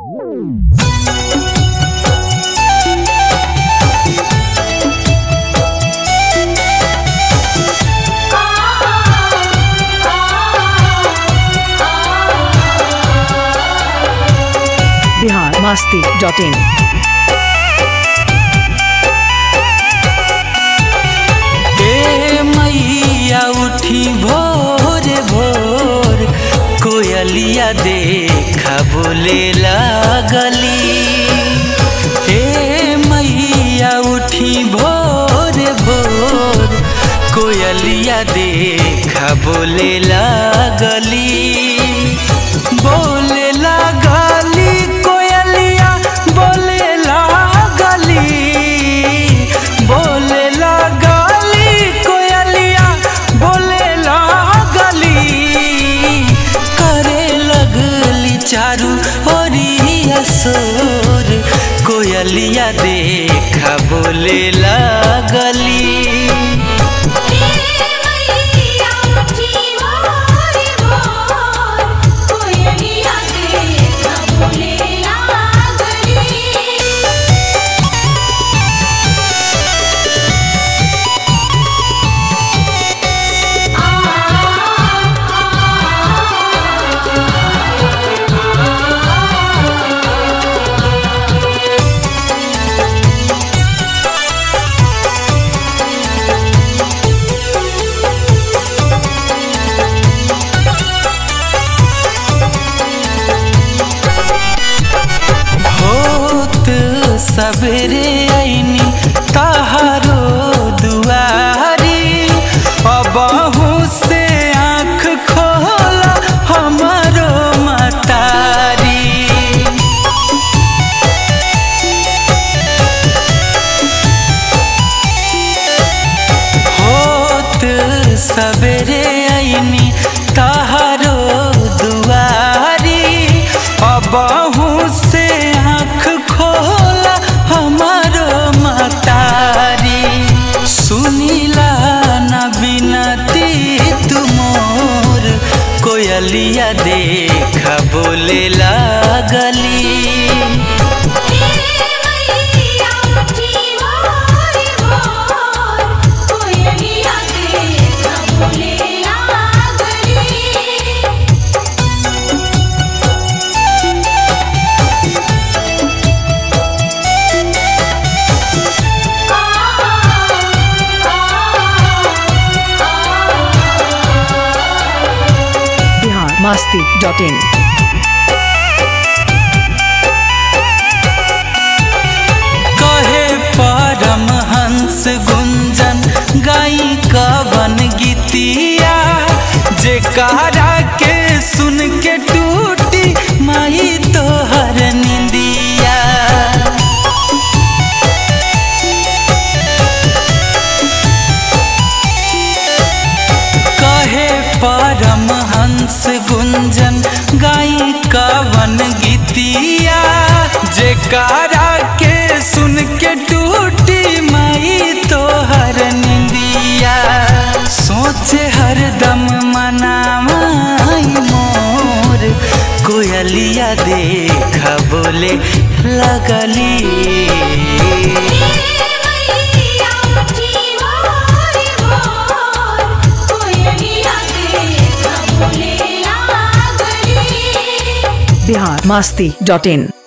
Bihar Masti dot in ए मैया उठी भोर भोर कोयलिया देखा बोले लागली ए मैया उठी भोर भोर कोयलिया देखा बोले लागली बोले लागली कोयलिया बोले लागली बोले लागली कोयलिया बोले लागली करे लगली चारू ओरिया सोर कोयलिया देखा बोले लागली होत सबेरे ऐनी तहारो दुआरी अबहू से आँख खोला हमारो मतारी होत सबेरे ऐनी तहारो दुआरी अबहू से आँख खोला हमारो मतारी सुनीला न बिनती तुमोर कोयलिया देखा बोले लागली बिहार मास्ती डॉट इन कहे परमहंस गुंजन गाई कवन गीतिया जे कारा के सुन के टूटी माई तोहर निंदिया कहे परमहंस गुंजन गाई कवन गीतिया जे कारा के सुन के टूटी माई तोहर निंदिया सोचे हरदम मनामाई मोर कोयलिया देखा बोले लगली बिहार मास्ती डॉट इन